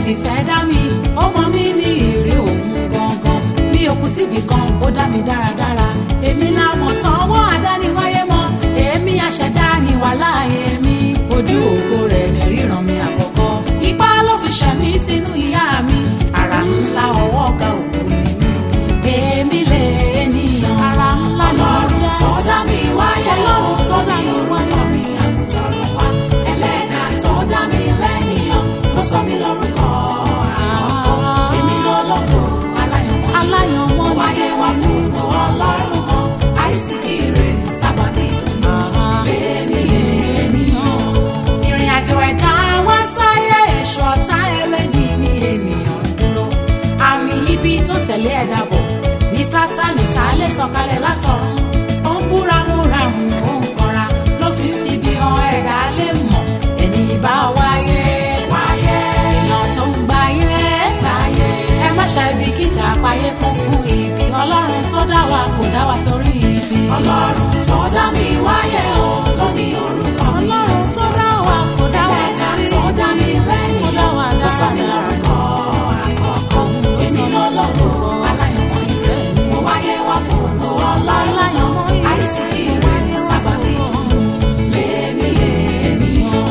fìfẹ́ dá mi ó mọ mí ní ìrí òun gangan mi ò kú síbì kan ó dá mi dáradára èmi làmọ̀ tán ọwọ́ àdániwáyé mọ́ èmi àṣẹdá ni wàhálà èmi ojú ògo rẹ̀ ní ríran mi àkọ́kọ́ ipá ló fi ṣẹ̀mí sínú ìyá mi àrà ńlá ọwọ́ ọ̀gá ògo ni mi èmi lè ènìyàn àrà ńlá ni mo jẹ́ tó dá mi wáyé ọlọ́run tó dá mi wáyé mi àmútọ̀run wá ẹlẹ́dà tó dá mi lẹ́nìyàn ló sọ mí lórúkọ àkọ́kọ́ èmi lọ́lọ́gbò aláyọ̀mọ́ aláyọ̀mọ́ ni wáyé wá fún ìwọ ọlọ́run hàn àìsíkì rẹ̀ sábàbí ìdùnnú lèmi ènìyàn. ìrìn àjò ẹ̀dá wá sáyé èso ọ̀tá ẹlẹ́ni ní ènìyàn ń dúró àmì ibi tó tẹ̀lé ẹ̀dá bọ̀ ní sátánì tá a lè sọ̀kalẹ̀ látọ̀run ó ń búramúramù ó ń kanra ló fi ń fi bí han ẹ̀dá lè mọ̀ ẹni bá wáyé wáyé èèyàn tó ń gbáyé gbáyé ẹ má ṣàìbìkítà páyé kún fún ibi ọlọ́run tó dá wa kò dá wa torí ibi ọlọ́run tó dá mi wáyé o ló ní orúkọ mi ọlọ́run tó dá wa kò dá wa ẹlẹ́dà torí tó dá mi ibi kò dá lẹ́nìyàn wa ló sọ mí dáradára. lórúkọ àkọ́kọ́ èmi lọ́lọ́gbò aláyọ̀mọ́ ìrẹ́ mo wáyé wá fún ògo ọlọ́run Aláyọ̀mọ́ ìrẹ́. àìsíkì rẹ̀ sábàbí ìdùnnú lèmi ènìyàn.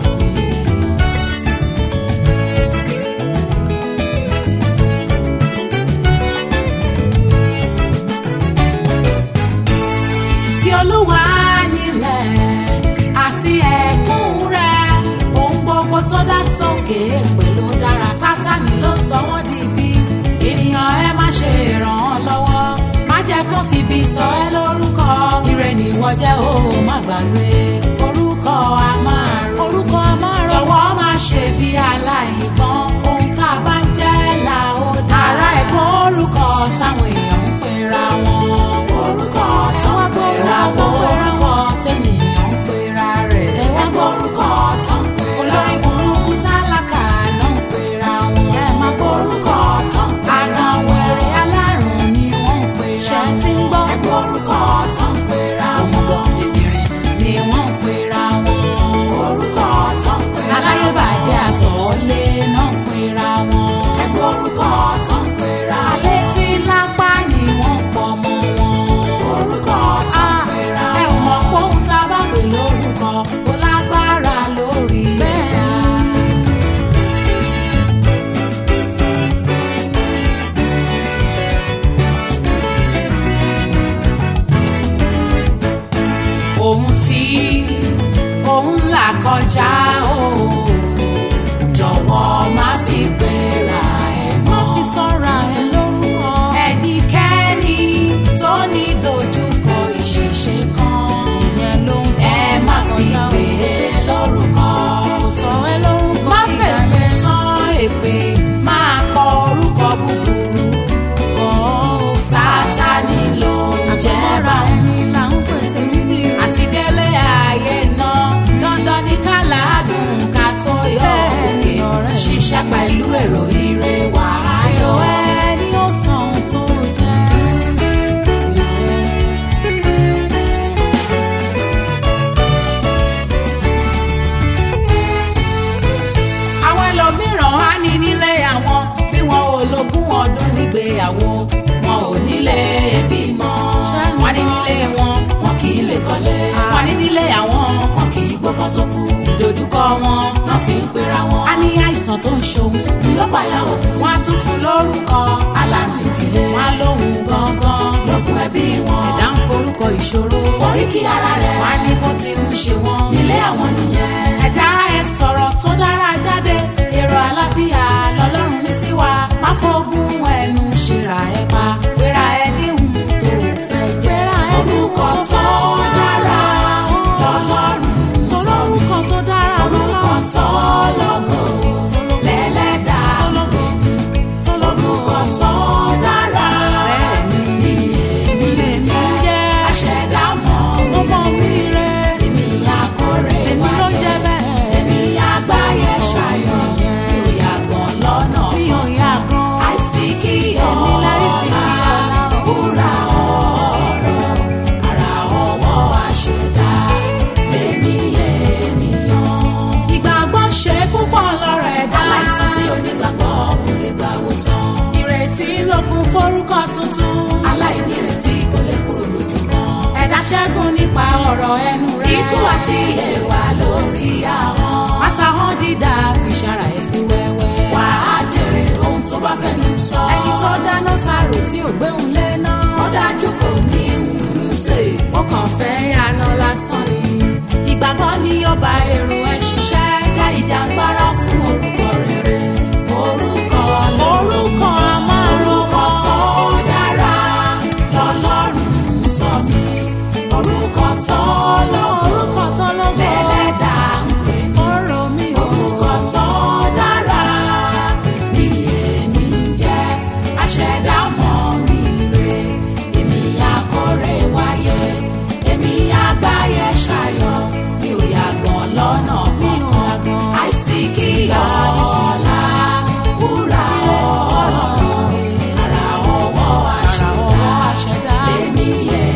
tí olúwa nílẹ̀ àti ẹ̀kún rẹ̀ ohun gbogbo tó dá sókè pẹ̀lú dára sátani ló sọ wọ́n di ibi ènìyàn ẹ má ṣe ràn án lọ́wọ́ má jẹ́ kó fi ibi sọ ẹ́ lórúkọ ire nìwọ jẹ́ o má gbàgbé orúkọ a máa rò orúkọ a máa rò jọ̀wọ́ má ṣe bí aláìgbọ́n ohun tá a bá ń jẹ́ là ó dá ara ẹ̀gbọ́n orúkọ táwọn èèyàn ń pera wọn orúkọ ẹ tó wá ń gbọ́ pera orúkọ wọn orúkọ tẹ́nìyàn ń pera rẹ̀. ẹ wá gbọ́ orúkọ tó ń pera olórí burúkú tálákà náà ń pera wọn. ẹ má gbọ́ orúkọ tó ń pera àgànwẹ̀rẹ̀ alárùn ni wọ́n ń pera wọn. ṣé tí ń gbọ́ ẹgbẹ́ orúkọ tó ń pera ọmọdé dìdìrín ni wọ́n ń pera wọn. orúkọ tó ń pera aláyébàjẹ́ àtọ̀ọ́lé náà ń pera wọn. ẹgbẹ́ orúkọ tó ń pera alẹ́ tí lápá ni wọ́n ń pọ̀ mọ́ wọn. orúkọ tó ń pera ẹ ò mọ̀ pé ohun tá a bá pè lórúkọ kò lágbára lórí ẹ̀dá. ohun tí òun là kọjá o jọ̀wọ́ má fi gbéra ẹ̀ mọ́. má fi sọ́ra ẹ lórúkọ. ẹnikẹ́ni tó ní dojúkọ ìṣìṣe kan. ìyẹn ló ń tọ́ ẹ má fi gbé e lórúkọ. kò sọ ẹ lórúkọ má fẹ̀lẹ́ sán èpè máa kọ orúkọ búburú. sátani ló ń jẹ́ bá ẹni là ń pè tèmi dì. àti délé ayé náà dandan ní ká làágùn ká tó yọ òkè ṣiṣẹ́ pẹ̀lú èrò ire wà ayọ̀ ẹni ó san ohun tó jẹ́. àwọn ẹlòmíràn á ní nílé àwọn bí wọn ò lógún ọdún nígbéyàwó wọn ò nílé bímọ wọn ní nílé wọn wọn kì í lè kọ́lé wọn ní nílé àwọn wọn kì í gbọ́kàn tó kú ìdojúkọ wọn náà fi ń pera wọn. a ní àìsàn tó ń ṣòun ńlọpàá òun wọn á tún fún lórúkọ alárùn ìdílé wọn á lóhun gangan lókun ẹbí wọn ẹ̀dá ń forúkọ ìṣòro oríkì ara rẹ̀ wọn á ní bó ti ń ṣe wọn nílé àwọn nìyẹn ẹ̀dá ẹ̀ sọ̀rọ̀ tó dára jáde èrò àlàáfíà lọ́lọ́run ní sí wa má fọ́gùn ẹnu ṣèrà ẹ̀ pa pera ẹ níhùn tó fẹ́ jẹ́ orúkọ tó dára lọ́lọ́run sọ mí orúkọ tó dára orúkọ sọ́lọ́gọ̀ lẹ́lẹ́dà orúkọ tó dára Bẹ́ẹ̀ni, ni èmi lè jẹ́ jẹ́ aṣẹ̀dá mọ́ mi ọmọ mi rẹ̀ orúkọ tuntun. aláìnírètí kò lè kúrò lójú kan. ẹ̀dá ṣẹ́gun nípa ọ̀rọ̀ ẹnu rẹ̀. ikú àti ẹ̀wà lórí ahọ́n. àṣàhàn dídá fi ṣara ẹ̀ sí wẹ́wẹ́. wà á jèrè ohun tó bá fẹnu sọ. ẹni tó dáná sáró tí ò gbéhùn lé náà. ó dájú kò ní ìwúrú ṣe. ó kàn fẹ́ àná lásán ni. ìgbàgbọ́ ni ọba èrò ẹ̀ ṣiṣẹ́ jẹ́ ìjàngbara fún orúkọ rere. orúkọ orúkọ orúkọ tó dára lọ́lọ́run sọ mí. orúkọ tó lógo orúkọ tó lógo lẹ́lẹ́dàá ń pè mí. ọ̀rọ̀ mi ò orúkọ tó dára ni èmi ń jẹ́ aṣẹ̀dá mọ́ mi rè èmi akórè wáyé èmi àgbáyé ṣayọ̀ mi ò yàgàn lọ́nà kankan àìsí kí ọ̀la wúrà ọ̀rọ̀ ara ọwọ́ àṣẹ̀dá lèmi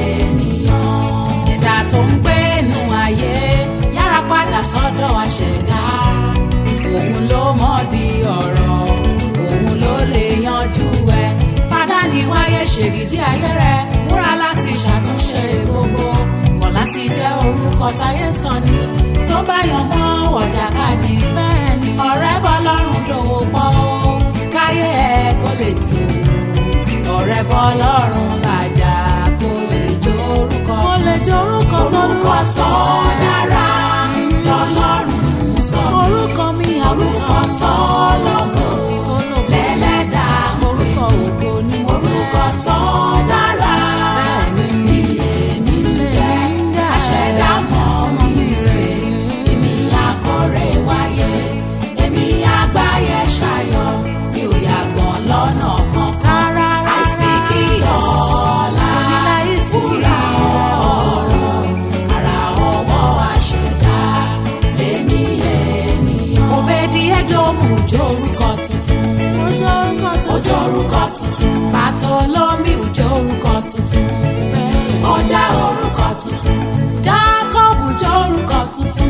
ènìyàn ẹ̀dá tó ń gbé inú ayé yára padà sọ́dọ̀ àṣẹ̀dá òun ló mọ̀ di ọ̀rọ̀ òun ló lè yanjú ẹ̀ fada ní wáyé ṣèdídí ayé rẹ̀ múra láti ṣàtúnṣe gbogbo kọ̀ láti jẹ́ orúkọ táyé sọ ni tó bá yan mọ́ wọ̀jàkadì bẹ́ẹ̀ ni ọ̀rẹ́ bọ́ lọ́rùn dòwò pọ̀ káyé ẹ̀ kó lè tó ọ̀rẹ́ bọ́ lọ́rùn làjà kó lè jó orúkọ kó lè jó orúkọ tó orúkọ lúwa tó dára lọ́lọ́run sọ mí. orúkọ mi orúkọ tó lógo tó lò lẹ́lẹ́dàá ń pè orúkọ mí. ògo ni mo orúkọ tó dára Bẹ́ẹ̀ni. ni èmi ń jẹ́ aṣẹ̀dá mọ́ mi rè èmi akórè wáyé èmi àgbáyé ṣayọ̀ mi ò yàgàn lọ́nà kankan rárá àìsí kí ọ̀la láìsí kí wúrà ọ̀rọ̀ ara ọwọ́ àṣẹ̀dá lèmi ènìyàn. òbèdì ẹjọ́mù jó orúkọ tuntun ojú orúkọ tuntun ojú orúkọ tuntun Bàtọ́lọ́mì jó orúkọ tuntun ọjà orúkọ tuntun Jákọ́bù jó orúkọ tuntun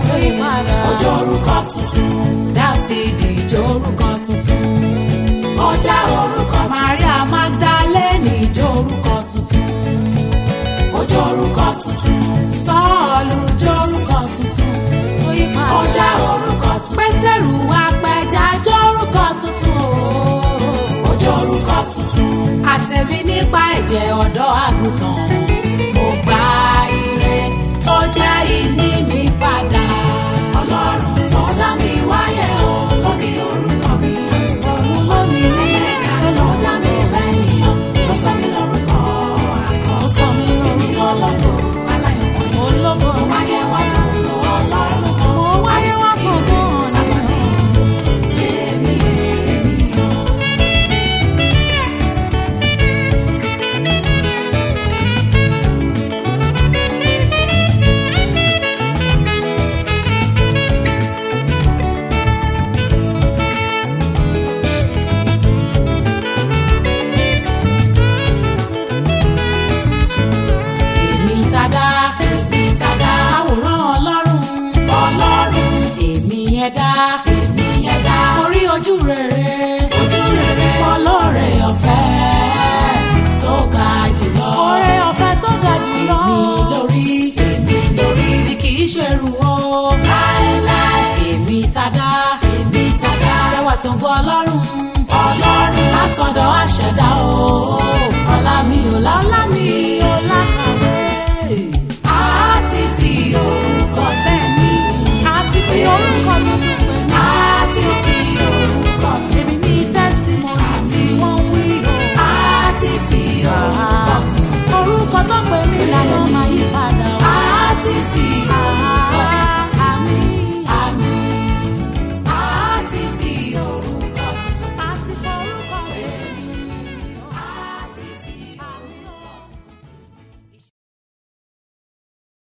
ojú orúkọ tuntun Dáfídì jó orúkọ tuntun ọjà orúkọ tuntun Maria Magdalene jó orúkọ tuntun ojú orúkọ tuntun Sọ́ọ̀lù jó orúkọ tuntun ọjà orúkọ tuntun Pétérù apẹja jó orúkọ tuntun ojú orúkọ tuntun àtẹ̀mí nípa ẹ̀jẹ̀ ọ̀dọ́ àgùntàn mo gba ire tó jẹ́ ìní mi padà. ọlọ́run tó dá mi wáyé o lóní orúkọ mi òun ló ní rí ẹ̀dá tó dá mi lẹ́yìn o ló sọ mí lórúkọ àkọ́ ó sọ mí èmi lórúkọ lọ́lọ́gbọ̀ aláyọ̀mọ́ yìí ológo mo wáyé wá fún ọlọ́run kan mo wáyé wá fún gan-an sábàlì èmi ènìyàn. èmi tàdá èmi tàdá àwòrán ọlọ́run ọlọ́run èmi ẹ̀dá èmi ẹ̀dá orí ojú rere ojú rere ọlọ́rẹ̀ ọ̀fẹ́ tó ga jùlọ ọrẹ ọ̀fẹ́ tó ga jùlọ èmi lórí èmi lórí mi kì í ṣe rù ó láéláé èmi tàdá èmi tàdá tẹwà tó ń gbọ́ ọlọ́run ọlọ́run látọ̀dọ̀ àṣẹ̀dá o ọlá mi ò lálẹ́.